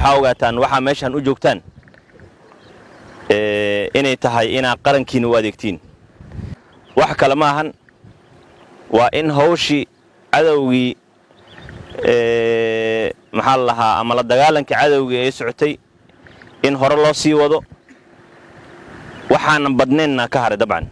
waxaa ogaataan waxaa meeshaan u joogtaan inay tahay inaad qarankiina u adeegtiin wax kale ma ahan waa in hawshii cadowgii maxaa la lahaa ama la dagaalanka cadowgii ee socotay in hore loo sii wado waxaanan badnaynna ka haray dabcan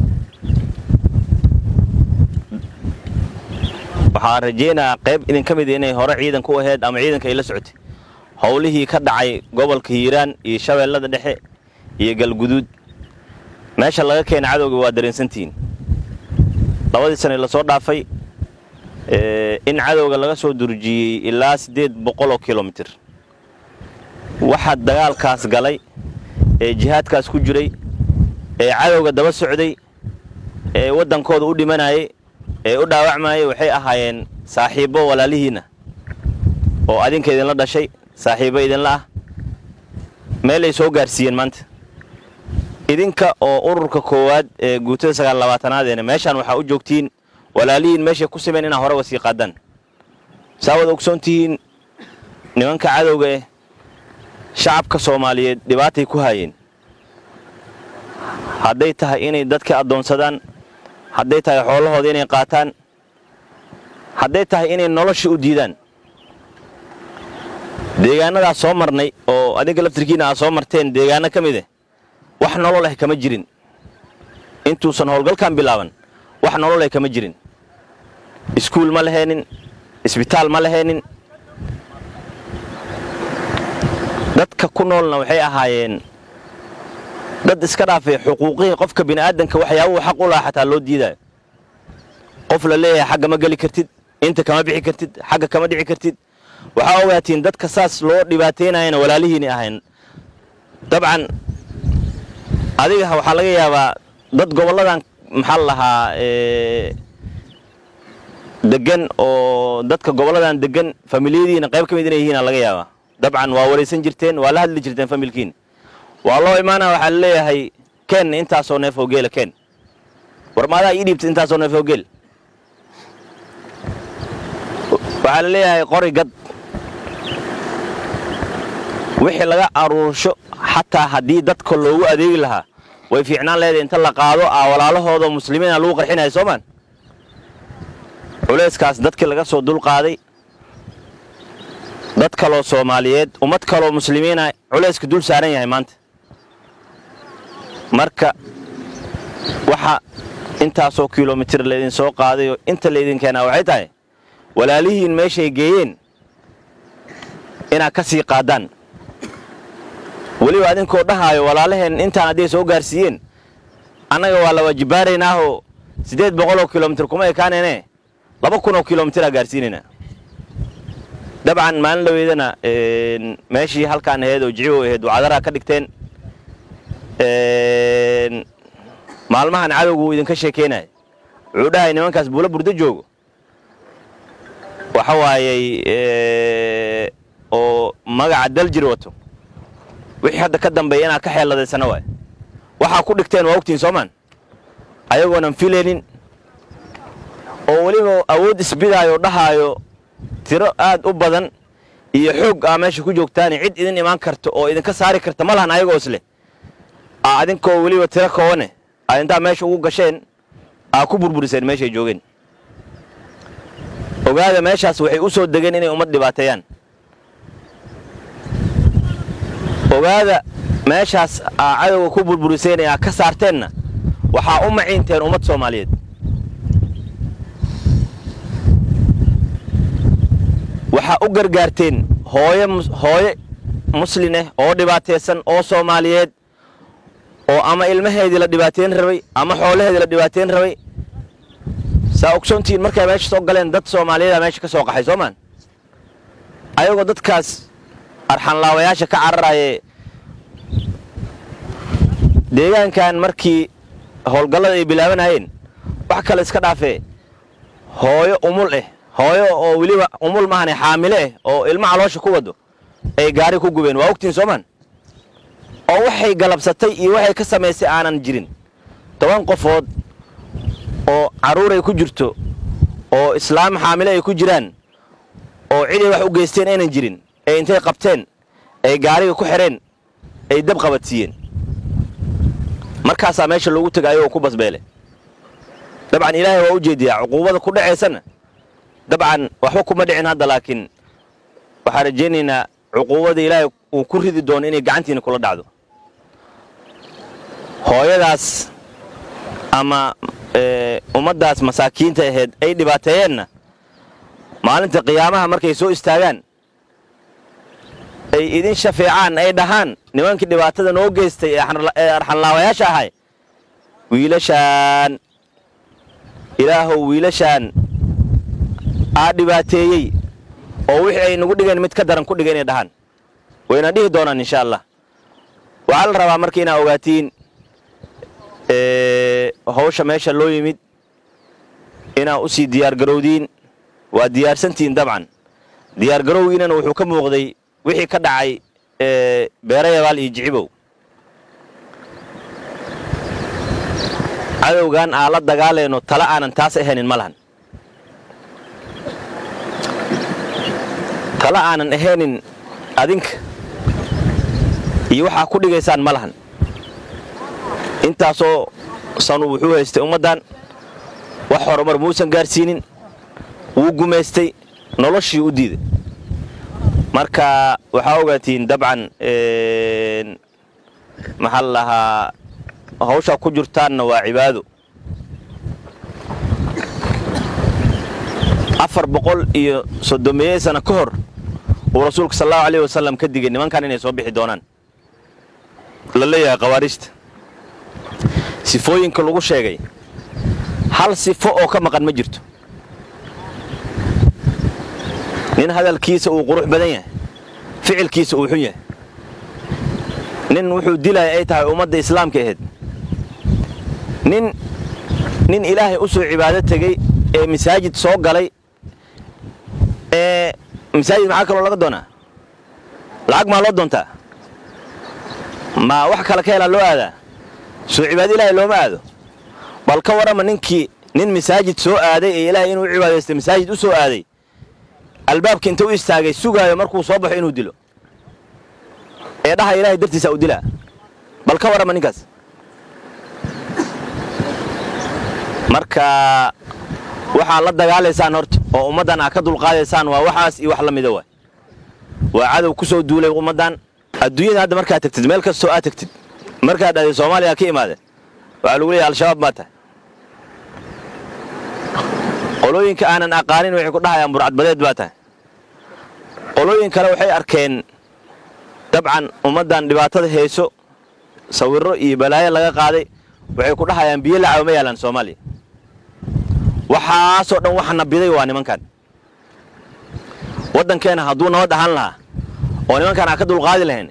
waxaan rajaynayaa qayb idinka mida inay hore ciidanka u ahayd ama ciidanka ay la socotay howlihii ka dhacay gobolka hiiraan iyo shabeellada dhexe iyo galguduud meesha laga keena cadowga waa dareensantihiin labadii sane lasoo dhaafay in cadowga laga soo durjiyey ilaa siddeed boqoloo kilomitir waxaa dagaalkaas galay ee jihaadkaas ku jiray ee cadowga daba socday ee waddankooda u dhimanayay ee u dhaawacmayay waxay ahaayeen saaxiibbo walaalihiinna oo adinka idinla dhashay saaxiibbo idinla ah meelay soo gaarsiiyeen maanta idinka oo ururka koowaad ee guutada sagaal labaatanaadeen meeshaan waxaa u joogtiin walaalihiin meeshay ku simeen inaa horeba sii qaadaan saa wad ogsoon tihiin nimanka cadowga eh shacabka soomaaliyeed dhibaatay ku haayeen hadday tahay inay dadka addoonsadaan hadday tahay xoolahooda inay qaataan hadday tahay inay nolosha u diidaan deegaanadaas soo marnay oo adinka laftirkiina aad soo marteen deegaano ka mid eh wax nolol ah kama jirin intuusan howlgalkan bilaaban wax nolol ah kama jirin iskuul ma lahaynin isbitaal ma lahaynin dadka ku noolna waxay ahaayeen dad iska dhaafay xuquuqihii qofka bini'aadanka waxyaabuhu xaq u lahaa xataa loo diidaayo qof la leeyahay xagga ma geli kartid inta kama bixi kartid xagga kama dhici kartid waxaa ogaatiin dadka saas loo dhibaataynayana walaalihiini ahayn dabcan adiga waxaa laga yaabaa dad gobolladan maxaa la lahaa degan oo dadka gobolladan degan familiyadiina qayb ka mid inay yihiina laga yaabaa dabcan waa waraysan jirteen waa la hadli jirteen familkiin waa loo imaana waxaa la leeyahay ken intaasoo neef oo geela ken war maadaa ii dhiibta intaasoo neef oo geel waxaa la leeyahay qori gad wixii laga aruursho xataa haddii dadka loogu adeegi lahaa way fiicnaan leedahay inta la qaado aa walaalahooda muslimiina lagu qarxinaya soomaan culayskaas dadkii laga soo dulqaaday dad kaloo soomaaliyeed ummad kaloo muslimiina culayska dul saaran yahay maanta marka waxa intaasoo kilomitir laydin soo qaadayoo inta laydin keenaa waxay tahay walaalihiin meeshay geeyeen inaad ka sii qaadaan weliba adinkoo dhahaayo walaalaheen intaan hadday soo gaarsiiyeen annaga waa la waajibaaraynaahoo siddeed boqoloo kilomitir kuma ekaanayne laba kunoo kilomitira gaarsiinaynaa dabcan maalin dhaweydana meeshii halkaan ahayd oo jicibo ahayd wacdaraha ka dhigteen maalmahan cadowgu idinka sheekeynaya wuxuu dhahay nimankaas buulo burdo joogo waxa waayey oo magaca daljir wato wixii hadda ka dambeeya inaad ka xeeladaysana waay waxaa ku dhigteen waa ogtiin soomaan ayagoonan filaynin oo weliba awood isbidaayo dhahaayo tiro aad u badan iyo xoog aa meesha ku joogtaani cid idin imaan karta oo idinka saari karta ma lahan ayagoo isleh aa adinkoo weliba tiro koobane aad intaa meesha ugu gasheen aa ku burburiseen meeshay joogeen ogaada meeshaas waxay u soo degeen inay ummad dhibaateeyaan ogaada meeshaas aa cadowga ku burburiseen ee aa ka saarteenna waxaa u maciinteen ummad soomaaliyeed waxaa u gargaarteen hooye hooye muslin ah oo dhibaataysan oo soomaaliyeed oo ama ilmaheedii la dhibaateyn rabay ama xoolaheedii la dhibaateyn rabay saa ogsoontihiin markay meesha soo galeen dad soomaaliyeeda meesha ka soo qaxay soomaan ayagoo dadkaas arxanlaawayaasha ka cararaye deegaankan markii howlgallada ay bilaabanayeen wax kale iska dhaafee hooyo umul ah hooyo oo weliba umul mahane xaamile ah oo ilma caloosha ku wado ay gaari ku gubeen waa ogtiin soomaan oo waxay galabsatay iyo waxay ka samaysay aanan jirin toban qofood oo carruuray ku jirto oo islaam xaamile ay ku jiraan oo ciday wax u geysteen aynan jirin ee intay qabteen ay gaariga ku xidheen ay dab qabadsiiyeen markaasaa meesha loogu tegay ayagoo ku basbeele dabcan ilaahay waa u jeediyaa cuquubada ku dhacaysana dabcan waxba kuma dhicin hadda laakiin waxaan rajaynaynaa cuquubada ilaahay uu ku ridi doono inay gacantiina kula dhacdo hooyadaas ama ummaddaas masaakiinta ahayd ay dhibaateeyeenna maalinta qiyaamaha markay soo istaagaan ay idin shafeecaan ay dhahaan nimankii dhibaatada noo geystay ee arxanlaawayaasha ahay wiilashaan ilaahow wiilashaan aa dhibaateeyey oo wixii ay nagu dhigeen mid ka daran ku dhiga inay dhahaan wayna dhihi doonaan insha allah waxaa la rabaa marka inaa ogaatiin hawsha meesha loo yimid inaa u sii diyaargarowdiin waa diyaarsantihiin dabcan diyaargarowgiinana wuxuu ka muuqday wixii ka dhacay beerayabaal iyo jicibow cadowgan aan la dagaalayno tala aanan taas ahaynin ma lahan tala aanan ahaynin adinka iyo waxaa ku dhigaysaan ma lahan intaasoo sanu wuxuu haystay ummaddan wax horumar muusan gaarsiinin wuu gumaystay noloshii u diiday marka waxaa ogaatiin dabcan maxaa la lahaa hawshaa ku jirtaanna waa cibaado afar boqol iyo soddomeeye sana ka hor uu rasuulka sal allahu alayh wasalam ka digay nimankan inay soo bixi doonaan la leeyahay khawaariijta sifooyinka lagu sheegay hal sifo oo ka maqan ma jirto nin hadalkiisa uu qurux badan yahay ficilkiisa uu xun yahay nin wuxuu dilaya ay tahay ummadda islaamka ahayd nin nin ilaahay u soo cibaado tegey ee masaajid soo galay ee masaajid maxaa kaloo laga doonaa lacag maa loo doontaa ma wax kale ka helaa loo aadaa soo cibaado ilaahay looma aado bal ka warrama ninkii nin masaajid soo aaday ee ilaahay inuu cibaadaystay masaajid u soo aaday albaabka inta u istaagay sugaayo markuu soo baxo inuu dilo ee dhaha ilaahay dartiisa u dilaa bal ka warrama ninkaas marka waxaa la dagaalaysaan horta oo ummaddan aa ka dulqaadaysaan waa waxaas iyo wax la mida waay waa cadow ku soo duulay ummaddan adduunyada hadda markaad tagtid meel kastoo aad tagtid markaad dhahday soomaaliya ka imaade waxaa lagu leeyahay al-shabaab baa tahay qolooyinka aanan aqaanin waxay ku dhahayaan burcadbadeed baa tahay qolooyin kale waxay arkeen dabcan ummaddan dhibaatada hayso sawirro iyo balaayo laga qaaday waxay ku dhahayaan biyo lacawa ma yaalaan soomaaliya waxaasoo dhan waxa nabiday waa nimankan waddankeena hadduu nabad ahaan lahaa oo nimankan aan ka dulqaadi lahayn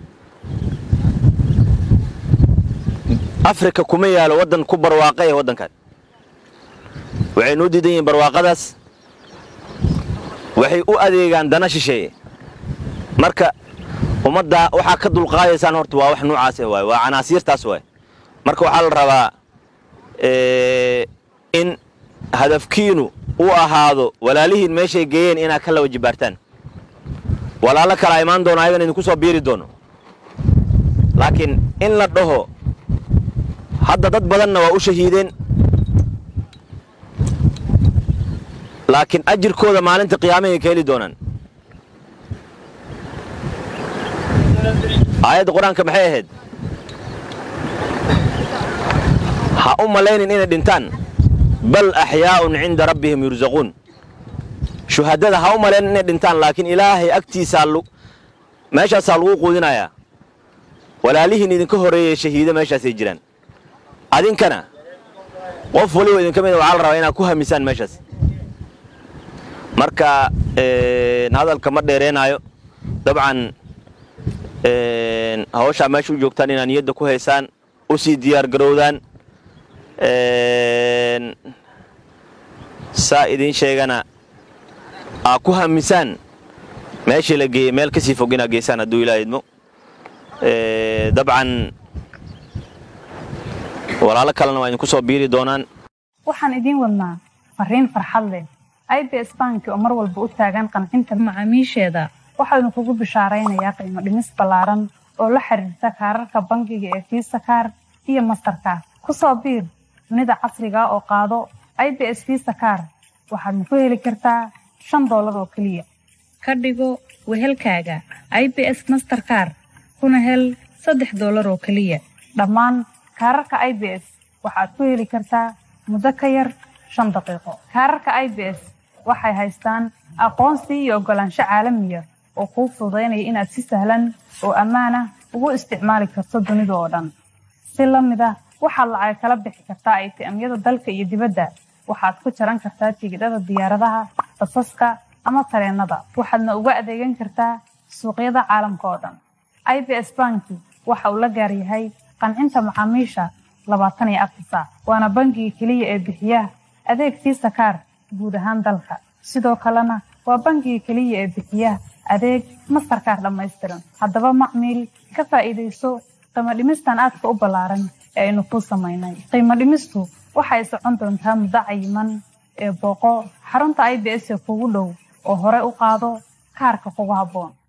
afrika kuma yaalo waddan ku barwaaqa ee waddankan waxay noo diidan yihiin barwaaqadaas waxay u adeegaan dana shisheeye marka ummadda waxaa ka dulqaadaysaan horta waa wax noocaas ah waay waa canaasiirtaas waay marka waxaa la rabaa in hadafkiinu u ahaado walaalihiin meeshay geeyeen inaad ka laba jibaartaan walaalo kala imaan doono ayagan idinku soo biiri doono laakiin in la dhaho hadda dad badanna waa u shahiideen laakiin ajirkooda maalinta qiyaamahay ka heli doonaan aayadda qur-aanka maxay ahayd ha u malaynin inay dhintaan bal axyaa'un cinda rabbihim yursaquun shuhadada ha u malaynin inay dhintaan laakiin ilaahay agtiisaa meeshaasaa lagu quudinayaa walaalihiin idinka horreeyey shahiido meeshaasay jiraan adinkana qof waliba idinka mida waxaa la rabaa inaad ku hamisaan meeshaas marka hadalka ma dheereenaayo dabcan hawshaa meesha u joogtaan inaad niyadda ku haysaan u sii diyaar garowdaan saa idiin sheegana aa ku hamisaan meeshii la geeyey meel kasii fog inaad geysaan hadduu ilaa idmo dabcan walaalo kalena waa idinku soo biiri doonaan waxaan idiin wadnaa fariin farxad leh i b s banki oo mar walba u taagan qancinta macaamiisheeda waxaynu kugu bishaaraynayaa qiimo dhimis ballaaran oo la xiriirta kaararka bangiga ee fiisa kaar iyo mastarkaar ku soo biir dunida casriga oo qaado i b s fiisa kaar waxaadna ku heli kartaa shan doolar oo keliya ka dhigo wehelkaaga i b s masterkaar kuna hel saddex doolar oo keliya dhammaan kaararka i b s waxaad ku heli kartaa muddo ka yar shan daqiiqo kaararka i b s waxay haystaan aqoonsi iyo oggolaansho caalamiya oo kuu fududaynaya inaad si sahlan oo ammaan ah ugu isticmaali karto dunida oo dhan si la mid ah waxaad lacag kala bixi kartaa aytiamyada dalka iyo dibadda waxaad ku jaran kartaa tigidhada diyaaradaha basaska ama tareennada waxaadna uga adeegan kartaa suuqyada caalamka oo dhan i b s banki waxa uu la gaar yahay qancinta macaamiisha labaatan iyo afar saac waana bangiga keliya ee bixiya adeeg fiisa kaar guud ahaan dalka sidoo kalena waa bangiga keliya ee bixiya adeeg mastarkaar dhammaystiran haddaba macmiil ka faa'iidayso qiimo dhimistan aadka u ballaaran ee aynu kuu samaynay qiimo dhimistu waxay socon doontaa muddo cayiman ee booqo xarunta i b s ee kugu dhow oo hore u qaado kaarka kugu habboon